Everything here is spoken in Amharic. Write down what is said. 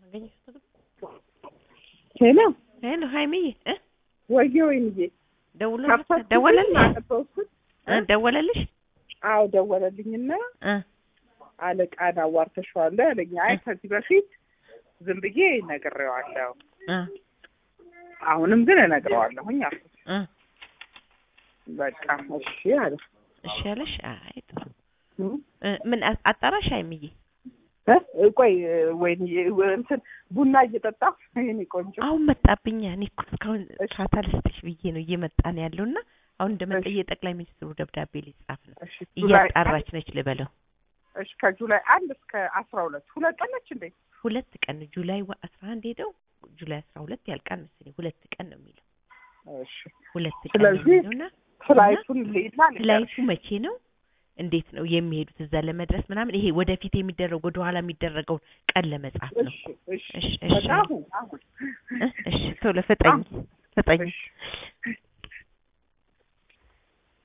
ሄሎ ሄሎ ሀይሚዬ እ ወየ ወይንዬ ደውሎ ከፈትኩት ደወለልሽ አነበብኩት። እ ደወለልሽ አዎ ደወለልኝና እ አለቃን አዋርተሽዋለሁ ያለኝ። አይ ከዚህ በፊት ዝም ብዬ ነግሬዋለሁ፣ እ አሁንም ግን እነግረዋለሁኝ አልኩት። እ በቃ እሺ አለ። እሺ ያለሽ አይ ጥሩ እ? እ ምን አ- አጣራሽ ሀይሚዬ እ? ቆይ ወይንዬ እንትን ቡና እየጠጣሁ የእኔ ቆንጆ አሁን መጣብኛ እኔ እኮ እስካሁን እሺ። ፋታ ልስጥሽ ብዬ ነው እየመጣ ነው ያለውና አሁን እንደመጣ እሺ። የጠቅላይ ሚኒስትሩ ደብዳቤ ሊጻፍ ነው እሺ ጁላይ እያጣራች ነች ልበለው እሺ ከጁላይ አንድ እስከ አስራ ሁለት ሁለት ቀን ነች እንዴ? ሁለት ቀን ነው ጁላይ ወ- አስራ አንድ ሄደው ጁላይ አስራ ሁለት ያልቃል መሰለኝ ሁለት ቀን ነው የሚለው እሺ ሁለት ቀን ነው ስለዚህ የሚለውና ፍላይቱን ልሂድና ፍላይቱ መቼ ነው እንዴት ነው የሚሄዱት እዛ ለመድረስ ምናምን ይሄ ወደፊት የሚደረግ ወደ ኋላ የሚደረገውን ቀን ለመጻፍ ነው እሺ እሺ እሺ እሺ በቃ አሁን አሁን እ እሺ ቶሎ ፍጠኝ ፍጠኝ እሺ